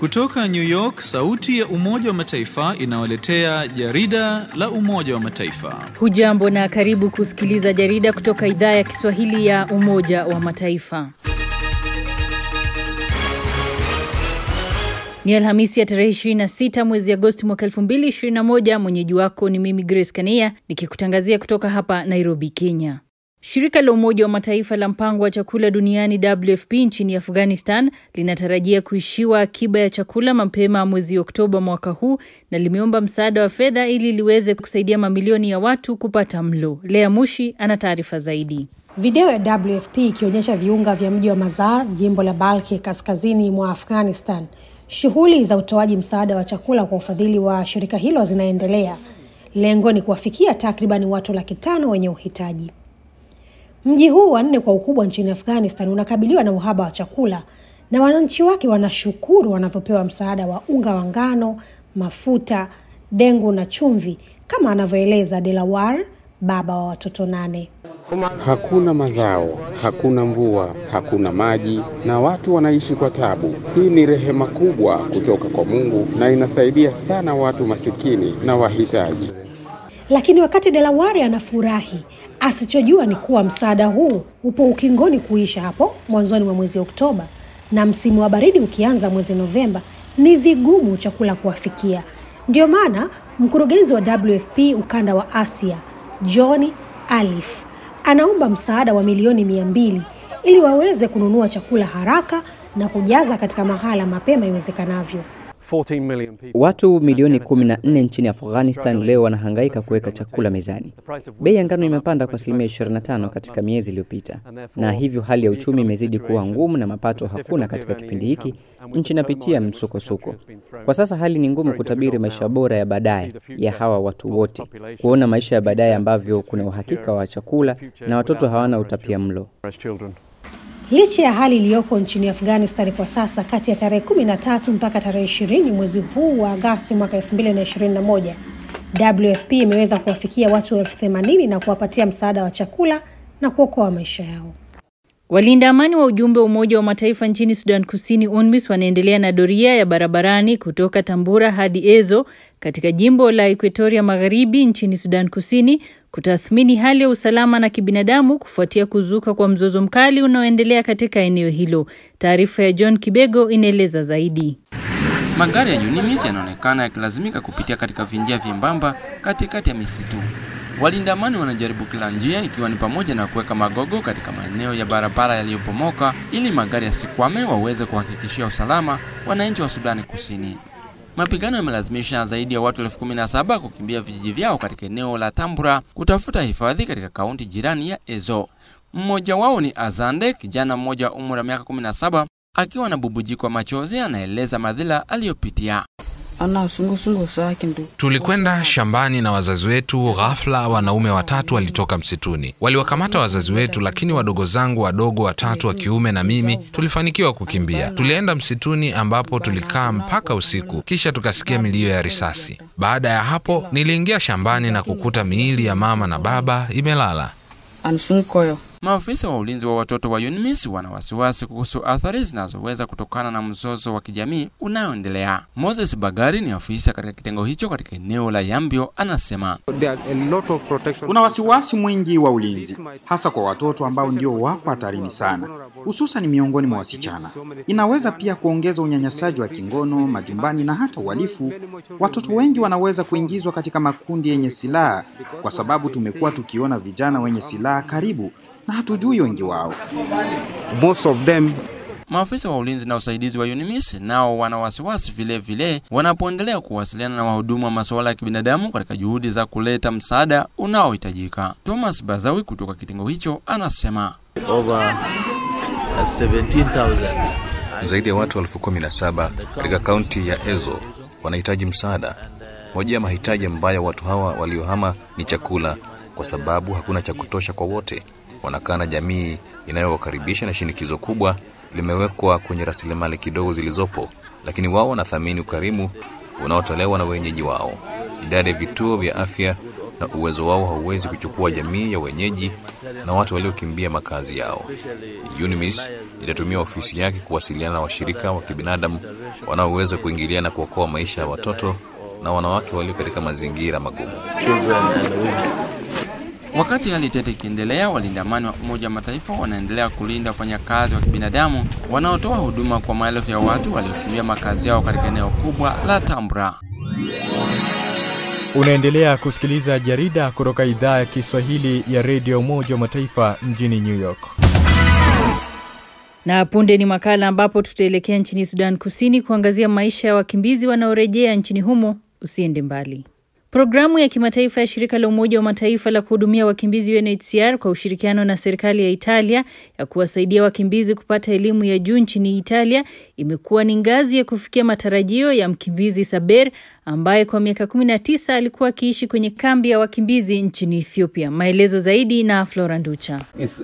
Kutoka New York, sauti ya Umoja wa Mataifa inawaletea jarida la Umoja wa Mataifa. Hujambo na karibu kusikiliza jarida kutoka idhaa ya Kiswahili ya Umoja wa Mataifa. Ni Alhamisi ya tarehe 26 mwezi Agosti mwaka 2021. Mwenyeji wako ni mimi Grace Kania nikikutangazia kutoka hapa Nairobi, Kenya. Shirika la Umoja wa Mataifa la mpango wa chakula duniani WFP nchini Afghanistan linatarajia kuishiwa akiba ya chakula mapema mwezi Oktoba mwaka huu na limeomba msaada wa fedha ili liweze kusaidia mamilioni ya watu kupata mlo. Lea Mushi ana taarifa zaidi. Video ya WFP ikionyesha viunga vya mji wa Mazar, jimbo la Balki kaskazini mwa Afghanistan. Shughuli za utoaji msaada wa chakula kwa ufadhili wa shirika hilo zinaendelea. Lengo ni kuwafikia takribani watu laki tano wenye uhitaji. Mji huu wa nne kwa ukubwa nchini Afghanistan unakabiliwa na uhaba wa chakula na wananchi wake wanashukuru wanavyopewa msaada wa unga wa ngano, mafuta, dengu na chumvi, kama anavyoeleza Delawar, baba wa watoto nane. Hakuna mazao, hakuna mvua, hakuna maji na watu wanaishi kwa tabu. Hii ni rehema kubwa kutoka kwa Mungu na inasaidia sana watu masikini na wahitaji. Lakini wakati Delaware anafurahi, asichojua ni kuwa msaada huu upo ukingoni kuisha hapo mwanzoni mwa mwezi Oktoba, na msimu wa baridi ukianza mwezi Novemba, ni vigumu chakula kuwafikia. Ndio maana mkurugenzi wa WFP ukanda wa Asia John Alif anaomba msaada wa milioni mia mbili ili waweze kununua chakula haraka na kujaza katika mahala mapema iwezekanavyo. Watu milioni 14 nchini Afghanistan leo wanahangaika kuweka chakula mezani. Bei ya ngano imepanda kwa asilimia 25 katika miezi iliyopita, na hivyo hali ya uchumi imezidi kuwa ngumu na mapato hakuna katika kipindi hiki. Nchi inapitia msukosuko. Kwa sasa hali ni ngumu kutabiri maisha bora ya baadaye ya hawa watu wote, kuona maisha ya baadaye ambavyo kuna uhakika wa chakula na watoto hawana utapia mlo. Licha ya hali iliyopo nchini Afghanistan kwa sasa, kati ya tarehe 13 mpaka tarehe 20 mwezi huu wa Agasti mwaka 2021, WFP imeweza kuwafikia watu elfu themanini na kuwapatia msaada wa chakula na kuokoa maisha yao. Walinda amani wa ujumbe wa Umoja wa Mataifa nchini Sudan Kusini, UNMISS, wanaendelea na doria ya barabarani kutoka Tambura hadi Ezo katika jimbo la Equatoria Magharibi nchini Sudan Kusini kutathmini hali ya usalama na kibinadamu kufuatia kuzuka kwa mzozo mkali unaoendelea katika eneo hilo. Taarifa ya John Kibego inaeleza zaidi. Magari ya UNMISS yanaonekana yakilazimika kupitia katika vinjia vyembamba katikati ya misitu. Walinda amani wanajaribu kila njia, ikiwa ni pamoja na kuweka magogo katika maeneo ya barabara yaliyopomoka ili magari yasikwame, waweze kuhakikishia usalama wananchi wa Sudani Kusini. Mapigano yamelazimisha zaidi ya watu elfu kumi na saba kukimbia vijiji vyao katika eneo la Tambura kutafuta hifadhi katika kaunti jirani ya Ezo. Mmoja wao ni Azande, kijana mmoja wa umri wa miaka 17 akiwa na bubujiko wa machozi, anaeleza madhila aliyopitia. Tulikwenda shambani na wazazi wetu. Ghafla wanaume watatu walitoka msituni, waliwakamata wazazi wetu, lakini wadogo zangu wadogo watatu wa kiume na mimi tulifanikiwa kukimbia. Tulienda msituni ambapo tulikaa mpaka usiku, kisha tukasikia milio ya risasi. Baada ya hapo, niliingia shambani na kukuta miili ya mama na baba imelala. Maafisa wa ulinzi wa watoto wa UNMISS wana wasiwasi kuhusu athari zinazoweza kutokana na mzozo wa kijamii unaoendelea. Moses Bagari ni afisa katika kitengo hicho katika eneo la Yambio, anasema kuna wasiwasi mwingi wa ulinzi, hasa kwa watoto ambao ndio wako hatarini sana, hususan miongoni mwa wasichana. Inaweza pia kuongeza unyanyasaji wa kingono majumbani na hata uhalifu. Watoto wengi wanaweza kuingizwa katika makundi yenye silaha, kwa sababu tumekuwa tukiona vijana wenye silaha karibu na hatujui wengi wao. Most of them Maafisa wa ulinzi na usaidizi wa UNMISS nao wana wasiwasi vile vile wanapoendelea kuwasiliana na wahudumu wa masuala ya kibinadamu katika juhudi za kuleta msaada unaohitajika. Thomas Bazawi kutoka kitengo hicho anasema Over 17,000. Zaidi ya watu elfu kumi na saba katika kaunti ya Ezo wanahitaji msaada. Moja ya mahitaji ambayo watu hawa waliohama ni chakula, kwa sababu hakuna cha kutosha kwa wote. Wanakaa na jamii inayowakaribisha na shinikizo kubwa limewekwa kwenye rasilimali kidogo zilizopo, lakini wao wanathamini ukarimu unaotolewa na wenyeji wao. Idadi ya vituo vya afya na uwezo wao hauwezi kuchukua jamii ya wenyeji na watu waliokimbia makazi yao. UNMISS itatumia ofisi yake kuwasiliana na washirika wa kibinadamu wanaoweza kuingilia na kuokoa maisha ya watoto na wanawake walio katika mazingira magumu. Wakati hali tete ikiendelea, walinda amani wa Umoja wa Mataifa wanaendelea kulinda wafanyakazi wa kibinadamu wanaotoa huduma kwa maelfu ya watu waliokimbia makazi yao katika eneo kubwa la Tambra. Unaendelea kusikiliza jarida kutoka idhaa ya Kiswahili ya redio Umoja wa Mataifa mjini New York. Na punde ni makala ambapo tutaelekea nchini Sudan Kusini kuangazia maisha ya wakimbizi wanaorejea nchini humo. Usiende mbali. Programu ya kimataifa ya shirika la Umoja wa Mataifa la kuhudumia wakimbizi UNHCR kwa ushirikiano na serikali ya Italia ya kuwasaidia wakimbizi kupata elimu ya juu nchini Italia imekuwa ni ngazi ya kufikia matarajio ya mkimbizi Saber ambaye kwa miaka 19 alikuwa akiishi kwenye kambi ya wakimbizi nchini Ethiopia. Maelezo zaidi na Flora Nducha.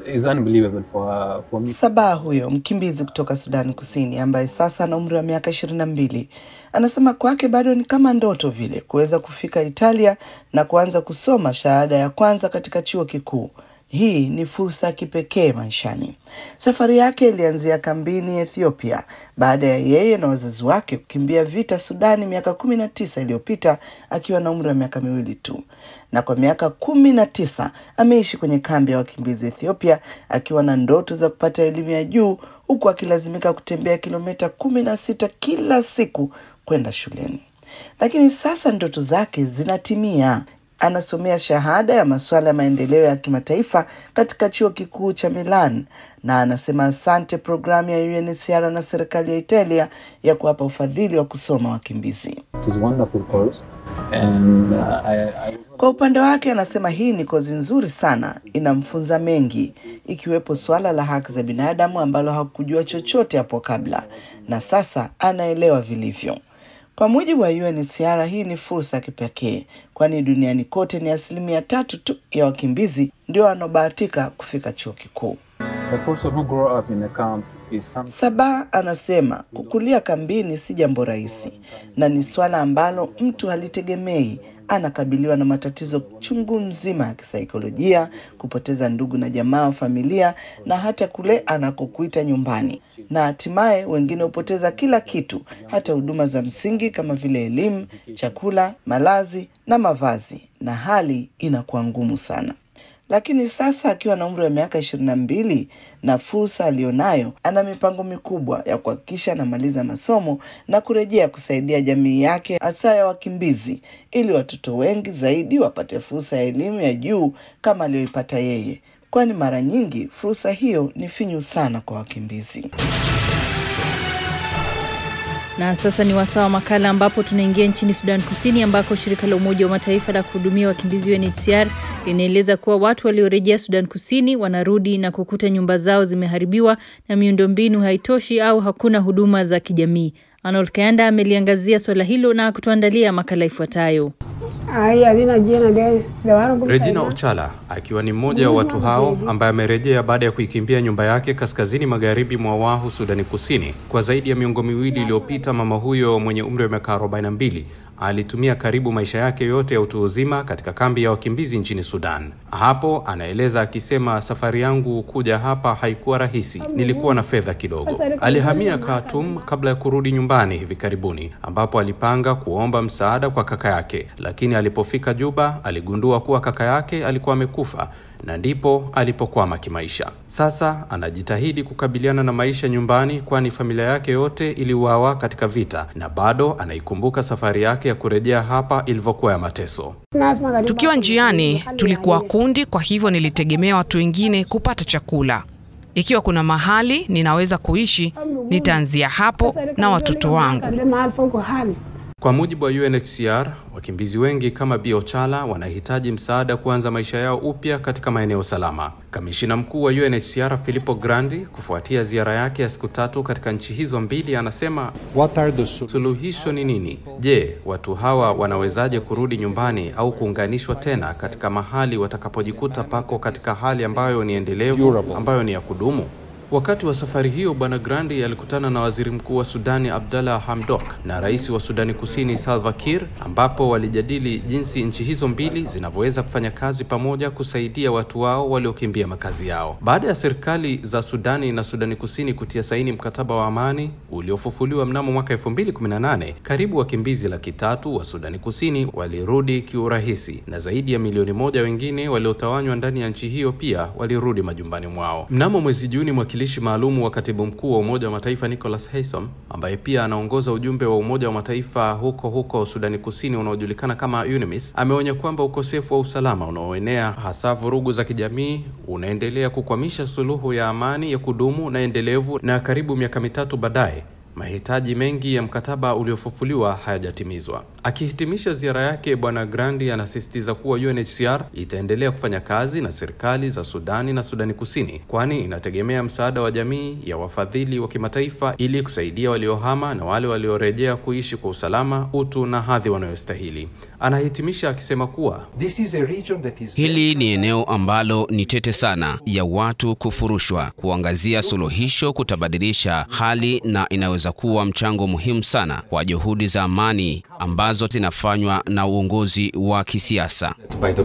Sabaa huyo mkimbizi kutoka Sudani Kusini ambaye sasa ana umri wa miaka ishirini na mbili anasema kwake bado ni kama ndoto vile kuweza kufika Italia na kuanza kusoma shahada ya kwanza katika chuo kikuu. Hii ni fursa ya kipekee maishani. Safari yake ilianzia kambini Ethiopia baada ya yeye na wazazi wake kukimbia vita Sudani miaka kumi na tisa iliyopita akiwa na umri wa miaka miwili tu, na kwa miaka kumi na tisa ameishi kwenye kambi ya wakimbizi Ethiopia akiwa na ndoto za kupata elimu ya juu huku akilazimika kutembea kilomita kumi na sita kila siku kwenda shuleni. Lakini sasa ndoto zake zinatimia. Anasomea shahada ya masuala ya maendeleo ya kimataifa katika chuo kikuu cha Milan na anasema asante programu ya UNHCR na serikali ya Italia ya kuwapa ufadhili wa kusoma wakimbizi. And, uh, I, I... Kwa upande wake anasema hii ni kozi nzuri sana, inamfunza mengi, ikiwepo swala la haki za binadamu ambalo hakujua chochote hapo kabla, na sasa anaelewa vilivyo. Kwa mujibu wa UNHCR, hii ni fursa ya kipekee, kwani duniani kote ni asilimia tatu tu ya wakimbizi ndio wanaobahatika kufika chuo kikuu. Saba anasema kukulia kambini si jambo rahisi na ni swala ambalo mtu halitegemei. Anakabiliwa na matatizo chungu mzima ya kisaikolojia, kupoteza ndugu na jamaa wa familia, na hata kule anakokuita nyumbani, na hatimaye wengine hupoteza kila kitu, hata huduma za msingi kama vile elimu, chakula, malazi na mavazi, na hali inakuwa ngumu sana lakini sasa akiwa na umri wa miaka ishirini na mbili na fursa aliyonayo, ana mipango mikubwa ya kuhakikisha anamaliza masomo na kurejea kusaidia jamii yake hasa ya wakimbizi, ili watoto wengi zaidi wapate fursa ya elimu ya juu kama aliyoipata yeye, kwani mara nyingi fursa hiyo ni finyu sana kwa wakimbizi. Na sasa ni wasaa wa makala ambapo tunaingia nchini Sudan Kusini ambako shirika la Umoja wa Mataifa la kuhudumia wakimbizi UNHCR linaeleza kuwa watu waliorejea Sudan Kusini wanarudi na kukuta nyumba zao zimeharibiwa na miundombinu haitoshi au hakuna huduma za kijamii. Arnold Kayanda ameliangazia swala hilo na kutuandalia makala ifuatayo. Regina Ochala akiwa ni mmoja wa watu hao ambaye amerejea baada ya kuikimbia nyumba yake kaskazini magharibi mwa Wahu, Sudani Kusini. Kwa zaidi ya miongo miwili iliyopita, mama huyo mwenye umri wa miaka 42 alitumia karibu maisha yake yote ya utu uzima katika kambi ya wakimbizi nchini Sudan. Hapo anaeleza akisema, safari yangu kuja hapa haikuwa rahisi, nilikuwa na fedha kidogo. Alihamia Khartoum kabla ya kurudi nyumbani hivi karibuni, ambapo alipanga kuomba msaada kwa kaka yake, lakini alipofika Juba aligundua kuwa kaka yake alikuwa amekufa na ndipo alipokwama kimaisha. Sasa anajitahidi kukabiliana na maisha nyumbani, kwani familia yake yote iliuawa katika vita, na bado anaikumbuka safari yake ya kurejea hapa ilivyokuwa ya mateso. Tukiwa njiani, tulikuwa kundi, kwa hivyo nilitegemea watu wengine kupata chakula. Ikiwa kuna mahali ninaweza kuishi, nitaanzia hapo na watoto wangu. Kwa mujibu wa UNHCR, wakimbizi wengi kama Bi Ochala wanahitaji msaada kuanza maisha yao upya katika maeneo salama. Kamishina mkuu wa UNHCR Filippo Grandi, kufuatia ziara yake ya siku tatu katika nchi hizo mbili, anasema suluhisho ni nini? Je, watu hawa wanawezaje kurudi nyumbani au kuunganishwa tena katika mahali watakapojikuta pako katika hali ambayo ni endelevu, ambayo ni ya kudumu? Wakati wa safari hiyo, Bwana Grandi alikutana na waziri mkuu wa Sudani Abdallah Hamdok na rais wa Sudani Kusini Salva Kiir, ambapo walijadili jinsi nchi hizo mbili zinavyoweza kufanya kazi pamoja kusaidia watu wao waliokimbia makazi yao. Baada ya serikali za Sudani na Sudani Kusini kutia saini mkataba wa amani uliofufuliwa mnamo mwaka 2018, karibu wakimbizi laki tatu wa Sudani Kusini walirudi kiurahisi na zaidi ya milioni moja wengine waliotawanywa ndani ya nchi hiyo pia walirudi majumbani mwao. Mnamo mwezi Juni, mwakilishi maalum wa katibu mkuu wa Umoja wa Mataifa Nicholas Haysom, ambaye pia anaongoza ujumbe wa Umoja wa Mataifa huko huko Sudani Kusini unaojulikana kama UNMISS, ameonya kwamba ukosefu wa usalama unaoenea hasa vurugu za kijamii unaendelea kukwamisha suluhu ya amani ya kudumu na endelevu, na karibu miaka mitatu baadaye mahitaji mengi ya mkataba uliofufuliwa hayajatimizwa. Akihitimisha ziara yake, Bwana Grandi anasisitiza kuwa UNHCR itaendelea kufanya kazi na serikali za Sudani na Sudani Kusini, kwani inategemea msaada wa jamii ya wafadhili wa kimataifa ili kusaidia waliohama na wale waliorejea kuishi kwa usalama, utu na hadhi wanayostahili. Anahitimisha akisema kuwa hili ni eneo ambalo ni tete sana ya watu kufurushwa. Kuangazia suluhisho kutabadilisha hali na inaweza kuwa mchango muhimu sana kwa juhudi za amani ambazo zinafanywa na uongozi wa kisiasa.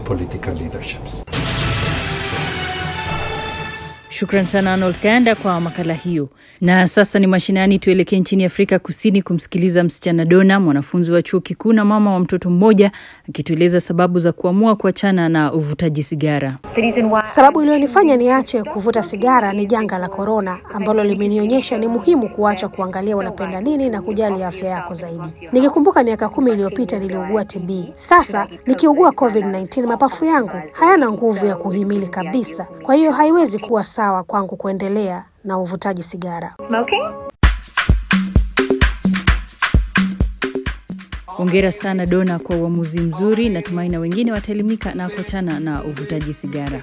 Shukran sana Arnold Kayanda kwa makala hiyo. Na sasa ni mashinani, tuelekee nchini Afrika Kusini kumsikiliza msichana Dona, mwanafunzi wa chuo kikuu na mama wa mtoto mmoja, akitueleza sababu za kuamua kuachana na uvutaji sigara. Sababu iliyonifanya niache kuvuta sigara ni janga la korona ambalo limenionyesha ni muhimu kuacha kuangalia unapenda nini na kujali afya yako zaidi. Nikikumbuka miaka kumi iliyopita niliugua TB. Sasa nikiugua COVID-19, mapafu yangu hayana nguvu ya kuhimili kabisa, kwa hiyo haiwezi kuwa sawa kwangu kuendelea na uvutaji sigara. Hongera sana Dona kwa uamuzi mzuri. Natumai na wengine wataelimika na kuachana na uvutaji sigara.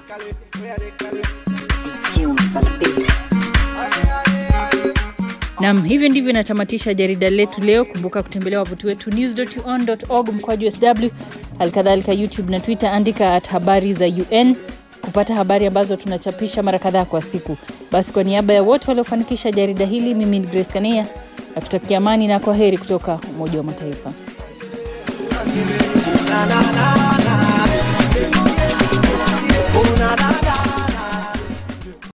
Nam, hivyo ndivyo inatamatisha jarida letu leo. Kumbuka kutembelea wavuti wetu news.un.org mkwaju sw, halikadhalika YouTube na Twitter, andika at habari za UN kupata habari ambazo tunachapisha mara kadhaa kwa siku. Basi kwa niaba ya wote waliofanikisha jarida hili, mimi ni Grace Kania nakutakia amani na kwa heri kutoka Umoja wa Mataifa. na, na, na, na. Oh, na, na.